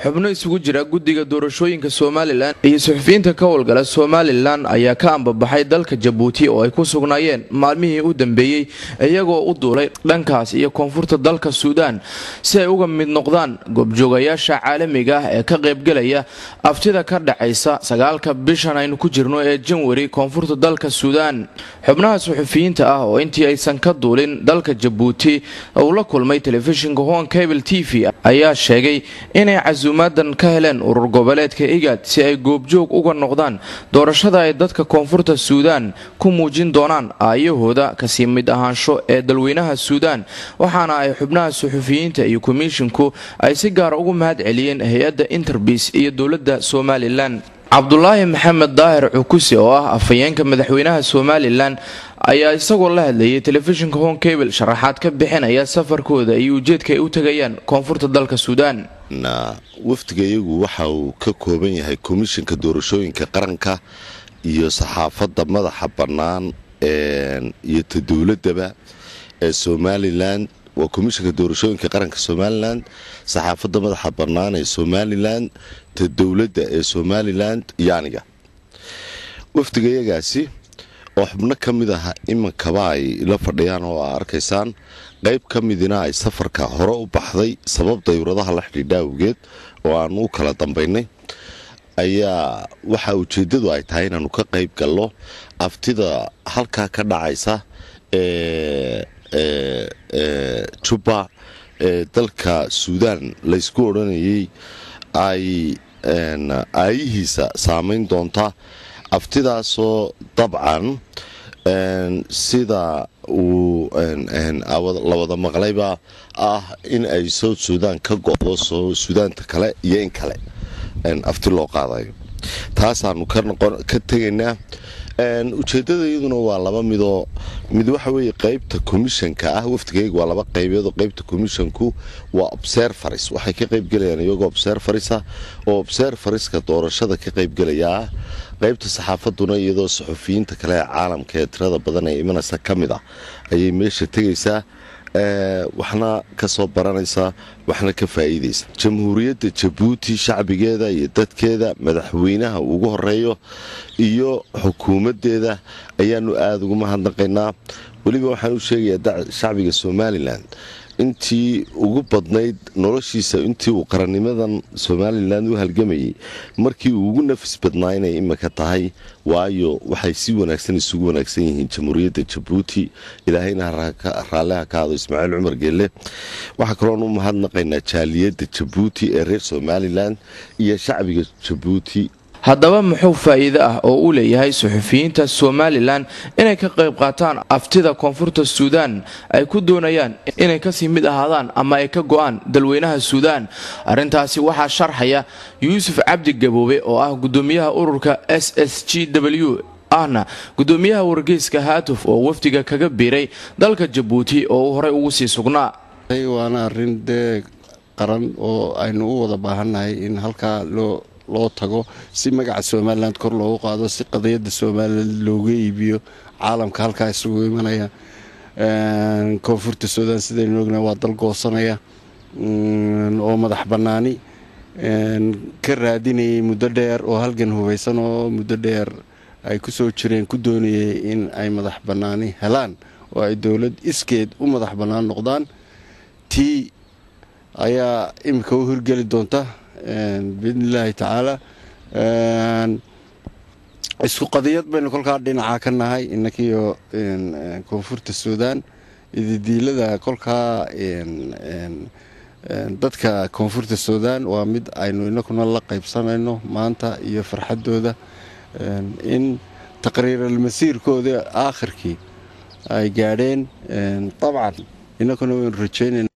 xubno isugu jira guddiga doorashooyinka somalilan iyo suxufiyiinta ka howlgala somalilan ayaa ka ambabaxay dalka jabuuti oo ay ku sugnaayeen maalmihii u dambeeyey iyagoo u duulay dhankaas iyo koonfurta dalka suudaan si ay uga mid noqdaan goobjoogayaasha caalamiga ah ee ka qaybgelaya aftida ka dhacaysa sagaalka bishan aynu ku jirno ee janwari koonfurta dalka suudaan xubnaha suxufiyiinta ah oo intii aysan ka duulin dalka jabuuti uu la kulmay telefishinka hon cable t v ayaa sheegay inay casuumaadan ka heleen urur goboleedka igad si ay goobjoog uga noqdaan doorashada ay dadka koonfurta suudaan ku muujin doonaan aayahooda kasii mid ahaansho ee dalweynaha suudaan waxaana ay xubnaha suxufiyiinta iyo komishinku ay si gaara ugu mahad celiyeen hay-adda interbis iyo dowladda somalilan cabdulaahi maxamed daahir cukuse oo ah afhayeenka madaxweynaha somalilan ayaa isagoo la hadlayay telefishinka hon cable sharaxaad ka bixinaya safarkooda iyo ujeedka ay u tegayaan koonfurta dalka suudaan wafdiga iyagu waxa uu ka kooban yahay komishinka doorashooyinka qaranka iyo saxaafadda madaxa bannaan iyo ta dowladaba ee somalilan waa komishinka doorashooyinka qaranka somalilan saxaafadda madaxa bannaan ee somalilan ta dowladda ee somalilan iyo aniga wafdiga iyagaasi oo xubno ka mid ah iminkaba ay la fadhiyaan oo aa arkaysaan qayb ka midina ay safarka hore u baxday sabab dayuradaha la xidhiidha awgeed oo aan u kala dambaynay ayaa waxa ujeeddadu ay tahay inaannu ka qayb gallo aftida halkaa ka dhacaysa ee juba ee dalka suudaan laysku odhanayay ay aayihiisa saamayn doonta aftidaasoo dabcan sida uu la wada maqlayba ah in ay south suudaan ka go'do soo suudaanta kale iyo in kale afti loo qaadayo taasaanu ka tegaynaa ujeeddada iyaduna waa laba midoo mid waxa weeye qaybta komishanka ah wafdigayga waa laba qaybeed oo qaybta komishanku waa observaris waxay ka qaybgelayaan iyagoo observarisa oo observariska doorashada ka qaybgelaya ah qaybta saxaafaduna iyadoo saxufiyiinta kale ee caalamka ee tirada badan ee imanaysa ka mid ah ayay meesha tegaysaa waxna ka soo baranaysaa waxna ka faa'iidaysa jamhuuriyadda jabuuti shacbigeeda iyo dadkeeda madaxweynaha ugu horeeyo iyo xukuumaddeeda ayaanu aada ugu mahadnaqaynaa weliba waxaan u sheegayaa shacbiga somalilan intii ugu badnayd noloshiisa intii uu qarannimadan somalilan u halgamayay markii uu ugu nafis badnaa inay imika tahay waayo waxay si wanaagsan isugu wanaagsan yihiin jamhuuriyadda jabuuti ilaahayna raalliha ka hado ismaaciil cumar geelle waxaa kaloon u mahadnaqaynaa jaaliyadda jabuuti ee reer somalilan iyo shacbiga jabuuti haddaba muxuu faa'iide ah oo uu leeyahay suxufiyiinta somalilan inay ka qayb qaataan aftida koonfurta suudaan ay ku doonayaan inay kasii mid ahaadaan ama ay ka go'aan dalweynaha suudaan arrintaasi waxaa sharxaya yuusuf cabdi gaboobe oo ah gudoomiyaha ururka s s g w ahna gudoomiyaha wargeyska haatuf oo wafdiga kaga biiray dalka jabuuti oo uu horey ugu sii sugnaa waana arrin dee qaran oo aynu u wada baahannahay in halkaa loo loo tago si magaca somalilan kor loogu qaado si qadiyadda somalilan looga iibiyo caalamka halkaa isugu imanaya koonfurta suudaan sidaynu ogna waa dal goosanaya oo madax bannaani ka raadinayay muddo dheer oo halgan hubaysan oo muddo dheer ay ku soo jireen ku doonayay in ay madax bannaani helaan oo ay dowlad iskeed u madax bannaan noqdaan tii ayaa imika u hirgeli doonta biidni illaahi tacaala isku qadiyad baynu kolkaa dhinaca ka nahay inankiiyo koonfurta suudaan ididiilada kolkaa dadka koonfurta suudaan waa mid aynu inakuna la qaybsanayno maanta iyo farxaddooda in taqriiral masiirkooda aakhirkii ay gaadheen dabcan inakuna waynu rajaynayna